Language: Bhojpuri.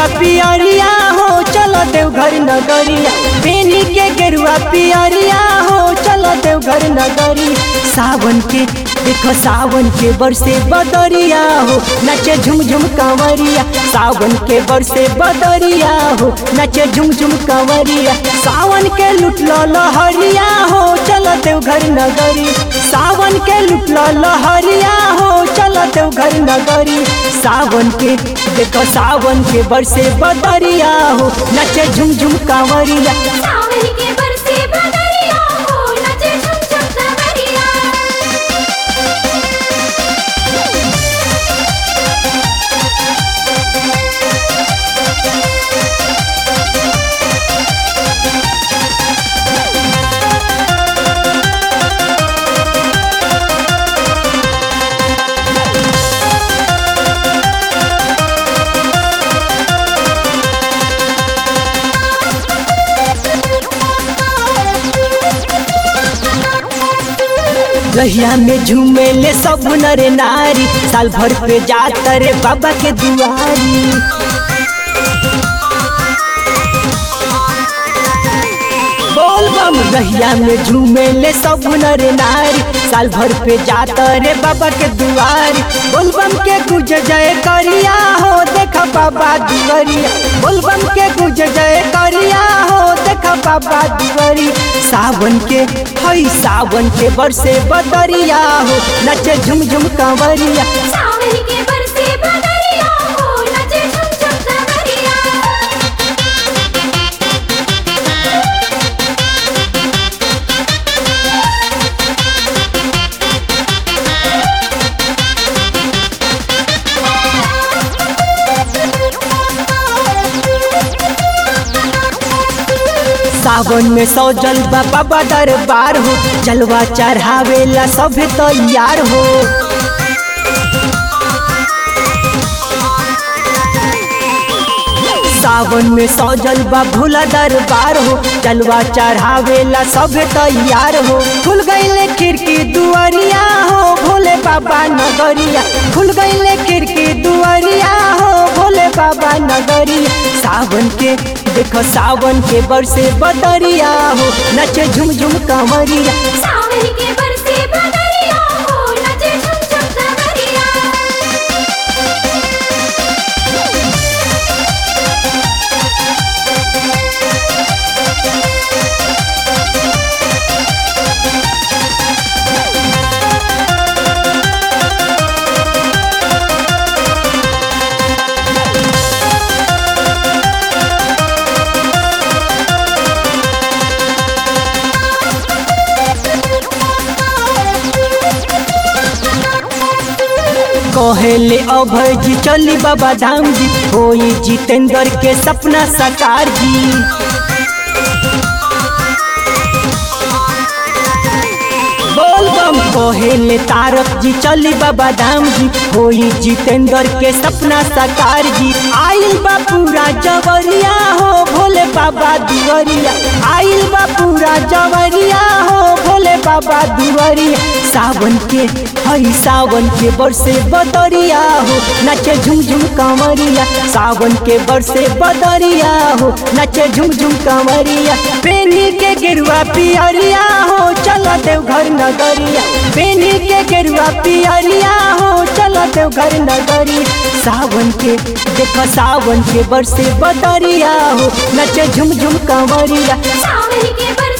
गेरुआ पियरिया हो चलो देवघर नगरिया पेनी के गेरुआ पियरिया हो चलो देवघर नगरी सावन के देखो सावन के बरसे बदरिया हो नचे झुम झुम कंवरिया सावन के बरसे बदरिया हो नचे झुम झुम कंवरिया सावन के लुटलो लहरिया हो चलो देवघर नगरी सावन के लुटलो लहरिया हो चलो देवघर नगरी सावन के देखो सावन के बरसे बदरिया हो नचे झुम झुम कंवरिया सावन के बरसे बदरिया हो नचे झुम झुम कंवरिया रहिया में झूमे ले सब नर नारी साल भर पे जाता रे बाबा के दुआरी बोल बम रहिया में झूमे ले सब नर नारी साल भर पे जाता रे बाबा के दुआरी बोल बम के गुज जय करिया हो देखा बाबा दुआरिया बोल बम के गुज जय करिया हो देखा बाबा दुआरी सावन के हई सावन के बरसे बदरिया हो नचे झुम झुम कंवरिया सावन के बरसे बदरिया हो नचे झुम झुम कंवरिया सावन में सौ जलवा बाबा दरबार हो जलवा चढ़ावेला सब तैयार हो सावन में सौ जलवा भोला दरबार हो जलवा चढ़ावेला सब तैयार हो खुल गईले खिड़की दुआरिया हो भोले बाबा नगरिया खुल गईले खिड़की दुआरिया हो भोले बाबा नगरिया सावन के देखो सावन के बरसे बदरिया हो नचे झुम झुम कंवरिया सावन के बरसे बदरिया हो नचे झुम झुम कंवरिया कहेले अभय जी चली बाबा धाम जी होई जितेंद्र के सपना साकार जी बोल बम कहेले तारक जी चली बाबा धाम जी होई जितेंद्र के सपना साकार जी आइल बा पूरा जवरिया हो भोले बाबा दुवरिया आइल बा पूरा जवरिया हो भोले बाबा दुवरिया सावन के हई सावन के बरसे बदरिया हो नचे झुम झुम कंवरिया सावन के बरसे बदरिया हो नचे झुम झुम कंवरिया पेनी के गेरुआ पियरिया हो चलो देवघर नगरिया पेनी के गेरुआ पियरिया हो चलो देवघर नगरी सावन के देखो सावन के बरसे बदरिया हो नचे झुम झुम कंवरिया सावन के बरसे